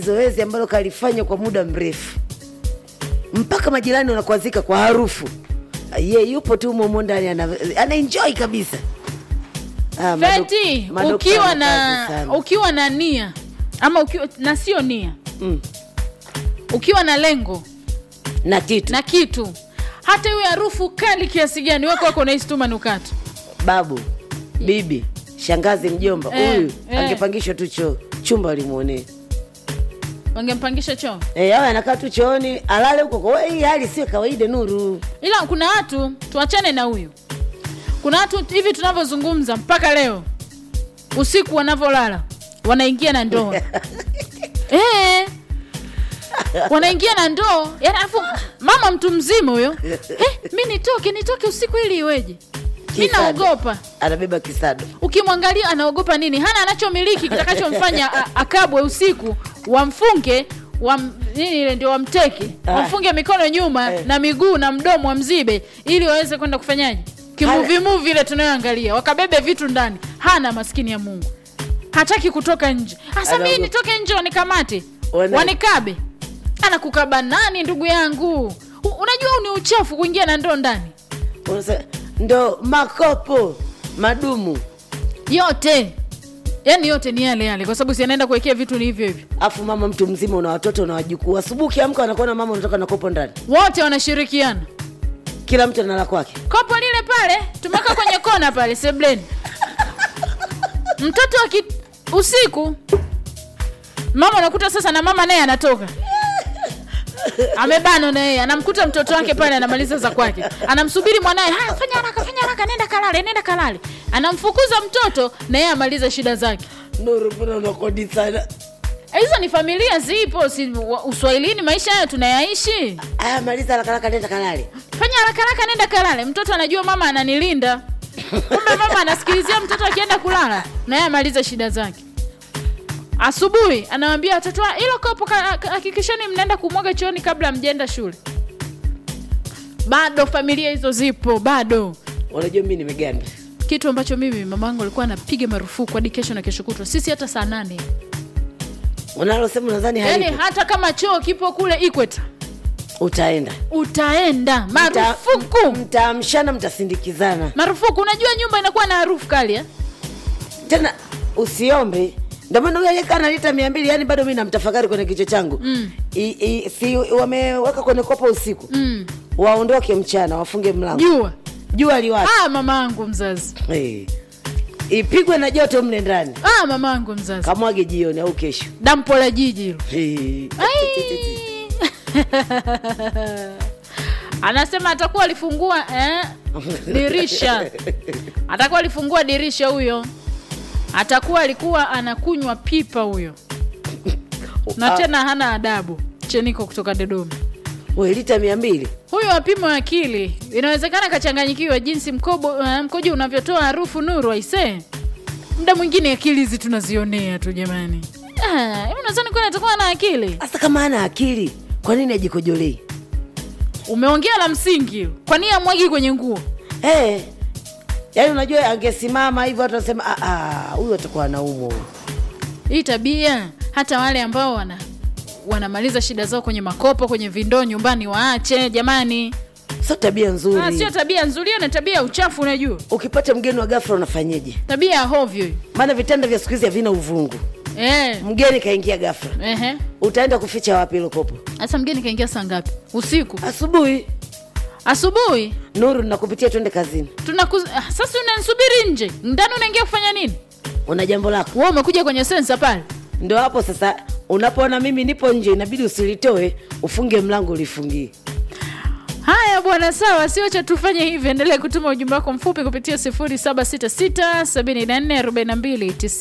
zoezi ambalo kalifanya kwa muda mrefu mpaka majirani wanakuazika kwa harufu ye yupo tu momo ndani ana, ana enjoy kabisa Ah, madok- feti madokta ukiwa wana na kazi sana. ukiwa na nia ama ukiwa na sio nia Mm. ukiwa na lengo na kitu na kitu hata iwe harufu kali kiasi gani weko wako unahisi manukato babu bibi shangazi mjomba Eh, huyu eh. angepangishwa tu choo chumba limuonee wangempangisha choo Eh, awe anakaa tu chooni alale huko kwa hii hali sio kawaida nuru ila kuna watu tuachane na huyu kuna watu hivi tunavyozungumza mpaka leo usiku wanavyolala wanaingia na ndoo eh, wanaingia na ndoo yani alafu mama mtu mzima huyo eh, mi nitoke nitoke usiku ili iweje mi Kisado. naogopa anabeba kisado ukimwangalia anaogopa nini hana anachomiliki kitakachomfanya a- akabwe usiku wamfunge wam, nini ile ndio wamteke Ah. wamfunge mikono nyuma Eh. na miguu na mdomo wamzibe ili waweze kwenda kufanyaje kimuvimuvi ile tunayoangalia wakabebe vitu ndani hana maskini ya mungu hataki kutoka nje hasa mii Anaogopa. nitoke nje wanikamathe Wana- wanikabe anakukaba nani ndugu yangu U- unajua huu ni uchafu kuingia na ndoo ndani Unasa- ndo makopo madumu yote yaani yote ni yale yale kwa sababu si anaenda kuwekea vitu ni hivyo hivyo afu mama mtu mzima una watoto una wajukuu asubuhi ukiamka wanakuona mama unatoka na kopo ndani wote wanashirikiana kila mtu analala kwake kopo lile pale tumeweka kwenye kona pale sebleni mtoto aki usiku mama unakuta sasa na mama naye anatoka amebano na yeye anamkuta mtoto wake pale anamaliza za kwake anamsubiri mwanaye haya fanya haraka fanya haraka nenda kalale nenda kalale anamfukuza mtoto na yeye amaliza shida zake nuru mbona unakodi sana hizo ni familia zipo si, wa- uswahilini maisha hayo tunayaishi aya maliza harakaraka nenda kalale fanya haraka haraka nenda kalale mtoto anajua mama ananilinda kumbe mama anasikilizia mtoto akienda kulala na yeye amalize shida zake asubuhi anawambia watoto wa- hilo kopo ka- ka- hakikisheni mnaenda kumwaga chooni kabla mjaenda shule bado familia hizo zipo bado unajua mi nimeganda kitu ambacho mimi mamangu alikuwa anapiga marufuku hadi kesho na kesho kutwa sisi hata saa nane unalosema nadhani yaani halipo hata kama choo kipo kule ikweta utaenda utaenda Mta- marufuku mtaamshana mtasindikizana marufuku unajua nyumba inakuwa na harufu kali eh? tena usiombe ndio maana huyo aliyekaa na lita mia mbili yani bado mi namtafakari kwenye kichwa changu Mm. I, I, si wameweka kwenye kopo usiku mm. waondoke mchana wafunge mlango jua jua liwake ah, mamangu mzazi hey. ipigwe na joto mle ndani ah, mamangu mzazi kamwage jioni au kesho dampo la jiji hilo hey. Ai. anasema atakuwa alifungua eh, dirisha atakuwa alifungua dirisha huyo atakuwa alikuwa anakunywa pipa huyo na Ah, tena hana adabu cheniko kutoka dodoma we lita mia mbili huyo wapimo akili inawezekana kachanganyikiwa jinsi mkobo, uh, mkojo unavyotoa harufu nuru aisee muda mwingine akili hizi tunazionea tu jamani Ah, hivi unadhani kwani atakuwa na akili hasa kama ana akili kwa nini ajikojolei umeongea la msingi kwa nini amwagi kwenye nguo hey. yaani unajua angesimama hivyo watu wanasema "Ah, ah, huyu atakuwa anaumwa huyu." hii tabia hata wale ambao wana wanamaliza shida zao kwenye makopo kwenye vindoo nyumbani waache jamani sio tabia nzuri Ah, sio tabia nzuri hiyo ni tabia ya uchafu unajua ukipata mgeni wa gafra unafanyeje tabia ya hovyo hiyo maana vitanda vya siku hizi havina uvungu eh, mgeni kaingia gafra ehe. utaenda kuficha wapi hilo kopo sasa mgeni kaingia saa ngapi usiku asubuhi asubuhi nuru nakupitia twende kazini tunaku ah, sasa unanisubiri nje ndani unaingia kufanya nini una jambo lako wewe umekuja kwenye sensa pale ndo hapo sasa unapoona mimi nipo nje inabidi usilitoe ufunge mlango ulifungie haya bwana sawa siocha tufanye hivi endelee kutuma ujumbe wako mfupi kupitia 766 74 42